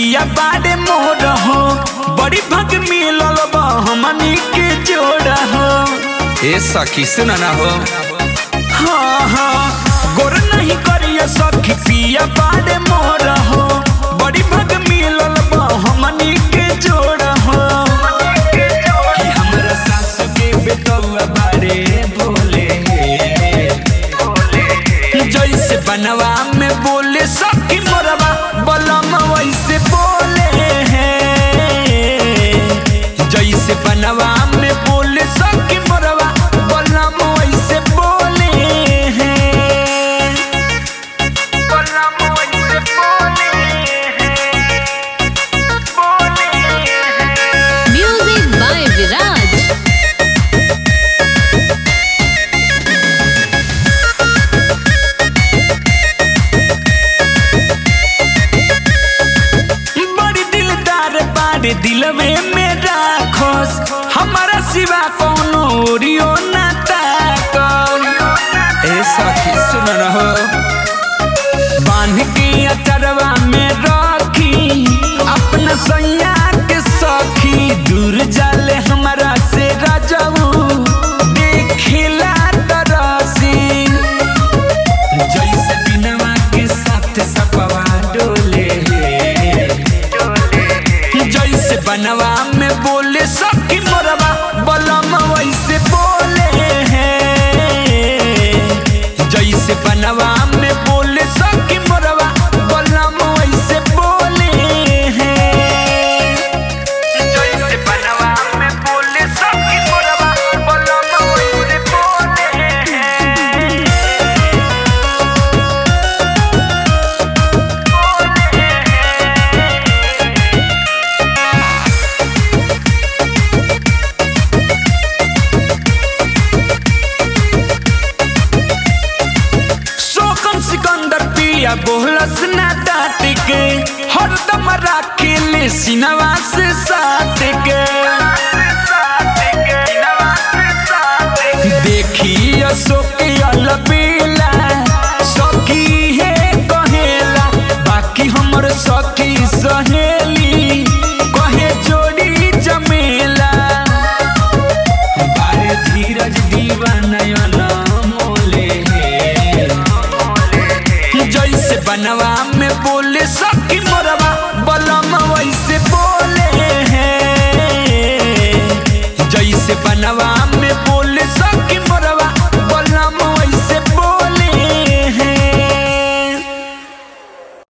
पिया बाड़े मोर हो बड़ी भग मिलल बा हमनी के जोड़ हो ए सखी सुन ना हो हाँ हाँ गोर नहीं करिया सखी पिया बाड़े मोर हो बड़ी भग मिलल बा हमनी के जोड़ हो कि हमरा सासु के बेटौआ बाड़े बोले जैसे बनवा में बोले सखी मोरवा बलम वैसे बोले हैं जैसे बनवा में बोले सखी मोरवा बलम वैसे बोले हैं बलम वैसे बोले हैं बोले हैं Music by Viraj. बड़ी दिलदार बाड़े दिलवे में राखोस हमारा सिवा कोनो ओरियो ना ताकल ए सखी सुन ना हो बांध के अचरवा में रखी अपना सैया के सखी दूर जाले हमारा से राजाऊ देखिला तरसी जैसे बिनवा के साथ सपवा डोले जैसे बनवा में बोले सखी मोरवा बलम वैसे बोले हैं जैसे बनवा में बोले सखी मोरवा बलम वैसे बोले हैं जैसे बनवा में बोले सखी मोरवा बलम वैसे बोले हैं शोकम सिकंदर पिया बोलस ना डांट के हरदम राखे ले सिनवा से साथ के